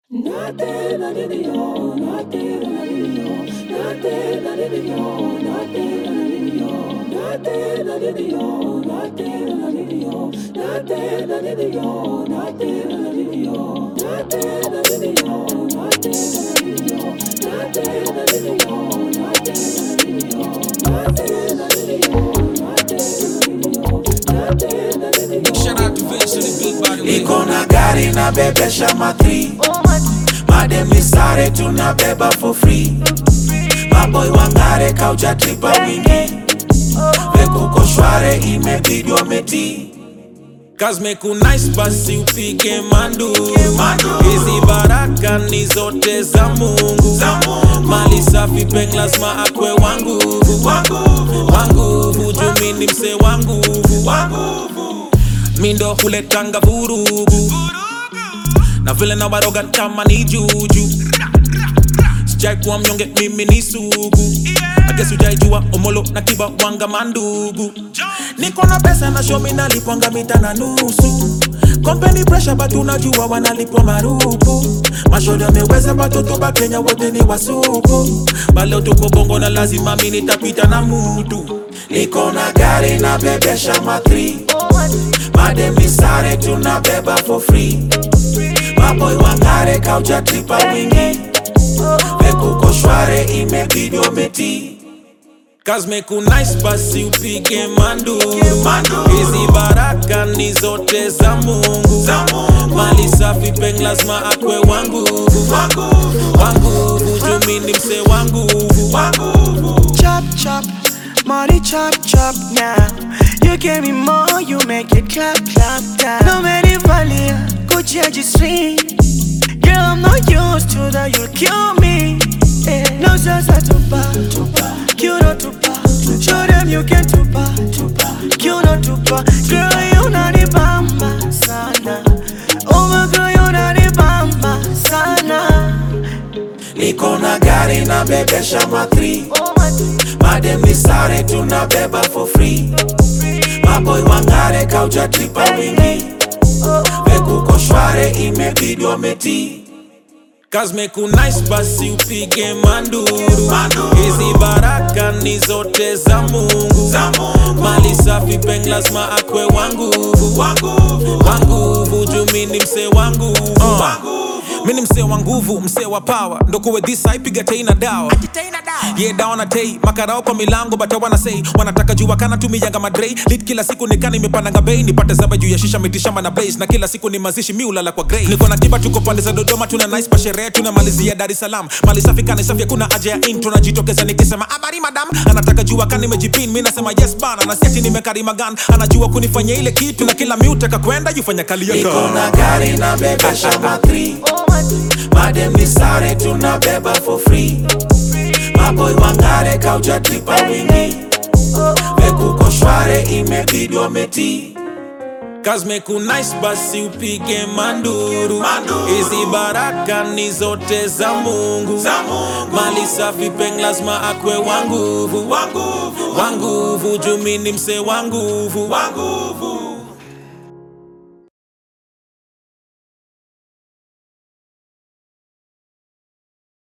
Shout out to Vince to the big body. Niko na gari na bebesha matri madem ni sare tunabeba for free maboy wangare kauja tripa wingi vekuko shware imebidi wameti Kazmeku nice basi upige manduru Manduru. hizi baraka ni zote za Mungu Za Mungu. mali safi peng lazima akwe wangu wanguvu wangu hujumi ni mse wangu wanguvu mindo huletanga vurugu na vile na waroga kama ni juju sijai kuwa mnyonge mimi ni sugu agesi ujaijua omolo na kiba wanga mandugu niko na pesa na shomi nalipwanga mita na nusu kompeni presha batu unajua wanalipwa marupu mashoda ameweza batoto ba kenya wote ni wasuku baleo tuko bongo na lazima mi nitapita na mutu niko na gari na bebesha matri madem ni sare tunabeba for free maboy wangare kauja tripa wingi vekuko shware imebidi wameti Kazmeku nice basi upige manduru Manduru. hizi baraka ni zote za Mungu Za Mungu. mali safi peng lazima akwe wangu wanguvu wangu hujumi ni mse wangu wanguvu chop chop, money chop chop now. You give me more, you make it clap clap down. No many value, Gucci and G-string. Girl, I'm not used to that, you'll kill me. Eh, No salsa tupa, tupa, kilo tupa. Show them you can tupa, tupa, kilo tupa. Girl, you not the bamba sana. Oh my girl, you not the bamba sana. niko na gari na bebesha matri madem ni sare tunabeba for free maboy wangare kauja tripa wingi vekuko shware imebidi wameti Kazmeku nice basi upige manduru Manduru. hizi baraka ni zote za Mungu Za Mungu. mali safi peng lazima akwe wangu wanguvu wangu hujumi ni mse wangu wanguvu mi ni msee wa nguvu msee wa pawa ndokuwe dhisa ipiga tei na dawa ye dawa na tei makarao kwa milango bata wanasei wanataka jua kana tumiyanga madrei lit kila siku nikana imepandanga bei nipate zaba juu ya shisha mitishamba na blaze na kila siku ni mazishi mi ulala kwa grey niko na kiba tuko pande za dodoma tuna nice pa sherehe tunamalizia dar es salaam mali safi kani safi hakuna haja ya intro najitokeza nikisema habari madam anataka jua kani nimejipin mi nasema yes bana na siati nimekarima gan anajua kunifanyia ile kitu na kila miutaka kwenda yufanya kali niko yako na gari na bebesha matri madem ni sare tunabeba for free maboy wangare kauja tripa wingi vekuko shware imebidi wameti Kazmeku nice basi upige manduru Manduru. hizi baraka ni zote za Mungu Za Mungu. mali safi peng lazima akwe wanguvu wanguvu wanguvu jumi ni mse wanguvu wanguvu